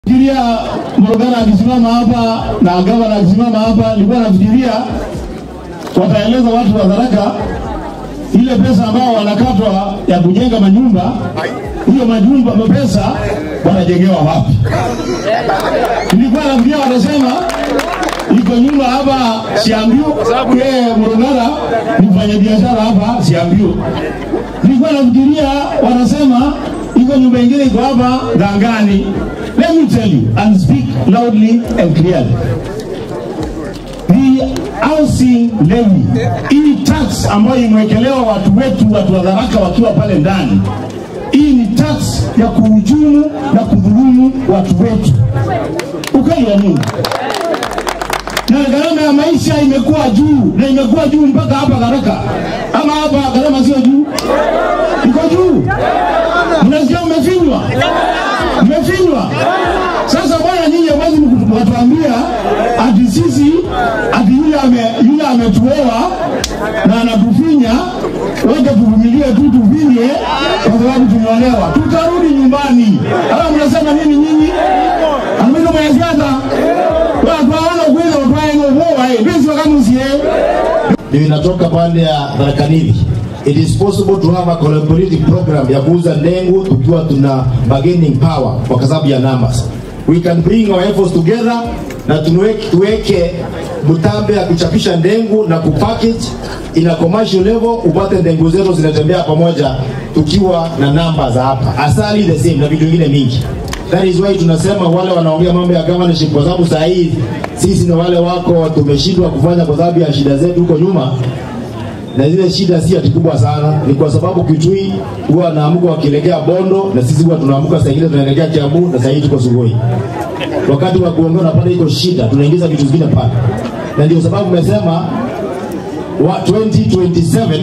Fikiria Morogana akisimama hapa na gavana akisimama hapa, nilikuwa nafikiria wataeleza watu wa Tharaka ile pesa ambao wanakatwa ya kujenga manyumba, hiyo majumba mapesa wanajengewa wapi? Nilikuwa nafikiria watasema iko nyumba hapa Siambio, yeye Morogana ni mfanya biashara hapa Siambio. Nilikuwa nafikiria wanasema iko nyumba ingine iko hapa Gangani. Let me tell you and speak loudly and clearly. The housing levy, hii tax ambayo imewekelewa watu wetu, watu wa Tharaka wakiwa pale ndani, hii ni tax ya kuhujumu na kudhulumu watu wetu. Ukweli wa Mungu na gharama ya maisha imekuwa juu na imekuwa juu mpaka hapa Tharaka, ama hapa gharama sio juu, iko juu. Mnasikia mmefinywa, mmefinywa. Sasa bwana, nyinyi hawezi mkatuambia ati sisi ati yule ame yule ametuoa na anatufinya, wacha tuvumilie tu tufinye kwa sababu tumeolewa, tutarudi nyumbani. Ama mnasema nini nyinyi? Amino mwanasiasa watu hawana ukweli watwaye ngovoa eh, bisi wakamusie ndio inatoka pande ya Tharaka Nithi. It is possible to have a collaborative program ya kuuza ndengu tukiwa tuna bargaining power kwa sababu ya numbers. We can bring our efforts together na tuweke, tuweke mtambe ya kuchapisha ndengu na kupackage in a commercial level, upate ndengu zetu zinatembea pamoja tukiwa na namba za hapa. Asali the same na vitu vingine mingi. That is why tunasema wale wanaongea mambo ya governorship, kwa sababu saa hii sisi na wale wako tumeshindwa kufanya kwa sababu ya shida zetu huko nyuma, na zile shida si ati kubwa sana, ni kwa sababu Kitui huwa wanaamuka wakielekea Bondo na sisi huwa tunaamuka saa ingine tunaelekea Kiambu na saa hii tuko Sugoi. Wakati wa kuongea unapata iko shida, tunaingiza vitu vingine pale, na ndio sababu umesema wa 2027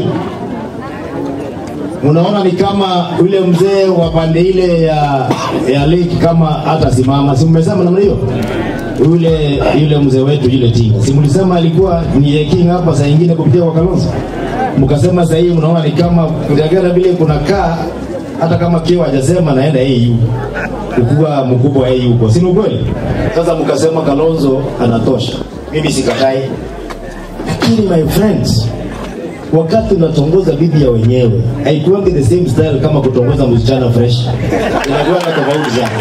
unaona ni kama yule mzee wa pande ile ya, ya lake kama hata simama, si mmesema namna hiyo? Yule yule mzee wetu yule Tinga, si mlisema alikuwa ni king hapa saa ingine kupitia kwa Kalonzo, mkasema saa hii mnaona ni kama kulingana vile kunakaa, hata kama kio hajasema naenda AU kukuwa mkubwa wa AU huko, si ni ukweli? Sasa mkasema Kalonzo anatosha, mimi sikatai, lakini my friends wakati unatongoza bibi ya wenyewe haikuwangi the same style kama kutongoza msichana fresh, inakuwa na tofauti sana.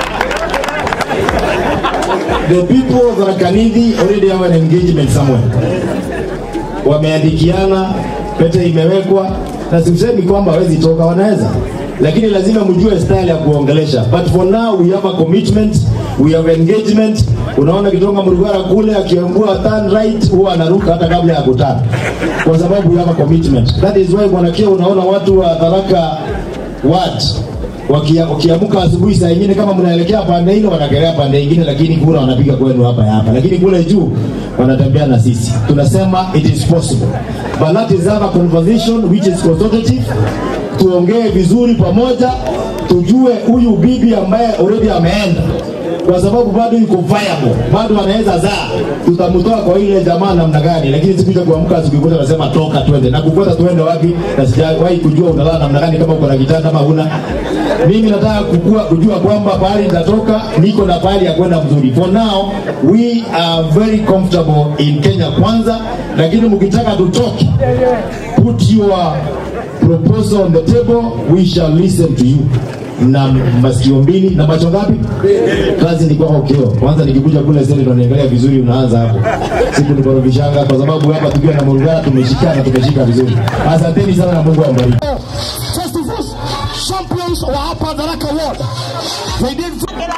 The people of Tharaka Nithi already have an engagement somewhere, wameandikiana, pete imewekwa, na simsemi kwamba hawezi toka, wanaweza lakini lazima mjue style ya kuongelesha. But for now we have a commitment, we have engagement. Unaona Kitonga Murugara kule akiambua turn right, huwa anaruka hata kabla ya kutana, kwa sababu we have a commitment. That is why bwana Kio, unaona watu wa Tharaka ward wakia- wakiamka asubuhi saa ingine kama mnaelekea pande ile wanakelea pande ingine, lakini kura wanapiga kwenu hapa hapa, lakini kule juu wanatembea na sisi. Tunasema it is possible, but that is have a conversation which is consultative tuongee vizuri pamoja, tujue huyu bibi ambaye already ameenda, kwa sababu bado yuko viable, bado anaweza zaa, tutamtoa kwa ile jamaa namna gani? Lakini sikuja kuamka siku moja nasema toka twende, na kufuata tuende wapi? Na sijawahi kujua unalala namna gani, kama uko na kitanda ama huna. Mimi nataka kukua, kujua kwamba pahali nitatoka niko na pahali ya kwenda mzuri. For now we are very comfortable in Kenya kwanza, lakini mkitaka tutoke, put your proposal on the table, we shall listen to you na masikio mbili na macho ngapi? Kazi ni kwako Kio. Kwanza nikikuja kule sasa ndo niangalia vizuri, unaanza hapo, siku nikorofishanga, kwa sababu hapa tukiwa na Murugara tumeshikana, tumeshika vizuri. Asanteni sana na Mungu awabariki. first of all, champions wa hapa Tharaka Ward. They did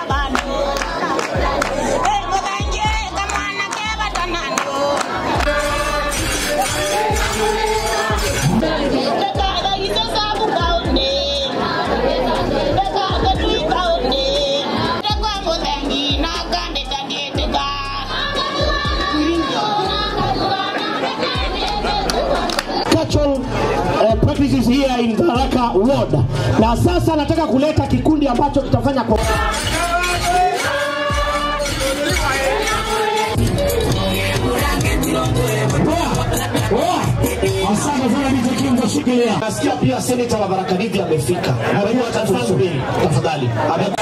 cultural uh, practices here in Tharaka Ward. Na sasa nataka kuleta kikundi ambacho kitafanya kwa Asante sana Mzee Kingo, shikilia. Nasikia pia seneta wa Tharaka Nithi amefika. Najua tafadhali, tafadhali. Ame-